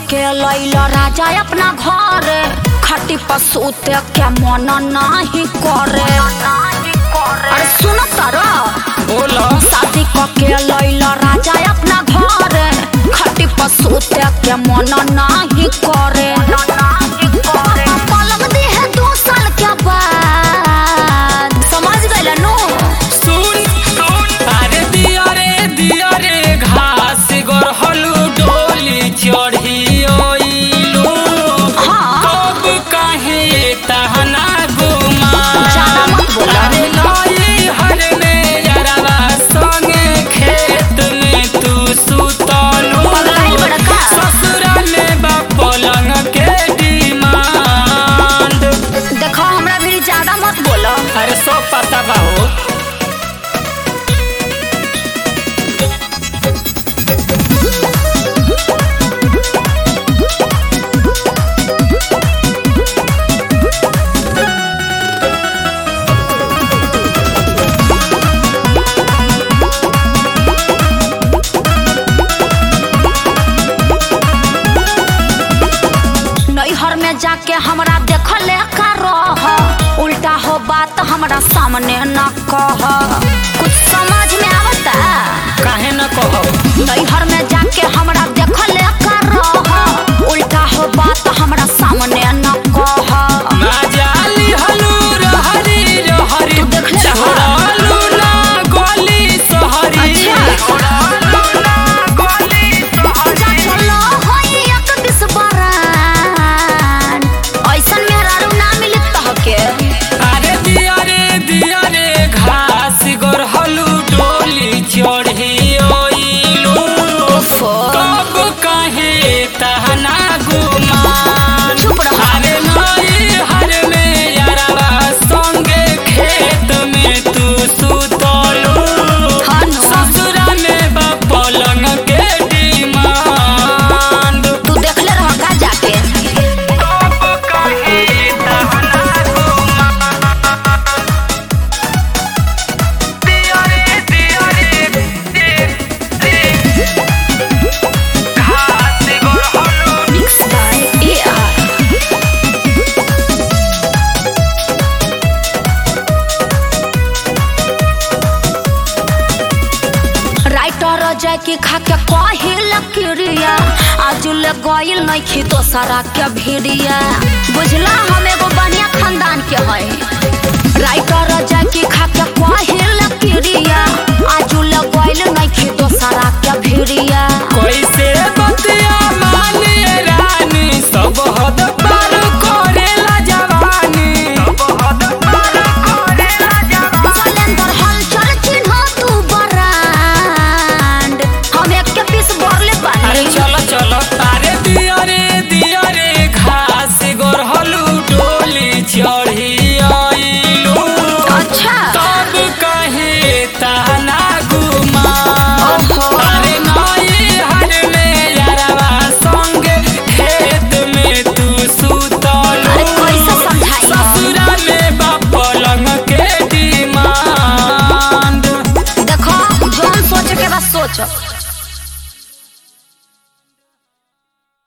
के लैल राजा अपना घर खटी पर सूते के मन नाही करे अरे सुन तारा बोलो शादी क के लैल राजा अपना घर खटी पर सूते के मन नाही करे पलक दी है दो साल के बाद समझ गइल नु सुन अरे दिया रे दिया रे घास गोरहलू डोली चढ़ी ओइलू हाँ। कब काहे तहना गुमा ज्यादा मत बोला। अरे लाई हर में यरवा संगे खेत में तू सुतलू पगलाइल बड़ा का? ससुरा में बा पलंग के डिमांड देखो हमरा भी ज्यादा मत बोलो अरे सब पता बा हो नैहर में जाके हमरा देखले का रह उल्टा हो बात हमरा सामने न कह कुछ समझ में आवता काहे न कहो नैहर में जाके हमरा देखले का रह उल्टा हो बात हमरा सामने न कह माजाली हलू रहरी रहरी तू देखले रहा? चहरालू ना गोली सहरी अच्छा। चहरालू ना गोली जा सहरी चलो होई एक दिस बरान ऐसन मेहरारू ना मिली तहके अरे दिया रे दिया रे घास गोरहलू डोली चढ़ी ओइलू ओफो। कब काहे तहना गुमान चुप रहो। अरे नई हर में यारवा संगे खेत में तू सुतलू हाँ नु। ससुरा में बा पलंग के डिमांड तू देखले रह का जाके कब काहे तहना गुमान दिया रे दिया रे घास गोरहलू मिक्स बाय एआर राइटर जय की खा के कहिल क्रिया आज ले गइल नइखी दोसरा के भिड़िया बुझला हम एगो बढ़िया खानदान के है राइटर जय की खा के कहिल क्रिया आज ले गइल नइखी दोसरा के भिड़िया कैसे बतिया माने रानी सब हद पार करेला जवानी सब हद पार करेला जवानी सलेंदर हलचल चिन्ह तू बरांड हम एक के पीस भरले अरे बानी चलो चलो अरे दिया रे दिया रे घास गोरहलू डोली चढ़ी आइलू अच्छा तब कहे ताना गुमान ओहो। अरे नई हर में यारवा संग खेत में तू सुतलू अरे कैसे समझाई हम? ससुरा में बा पलंग के डिमांड देखो जोन सोचे के बस सोच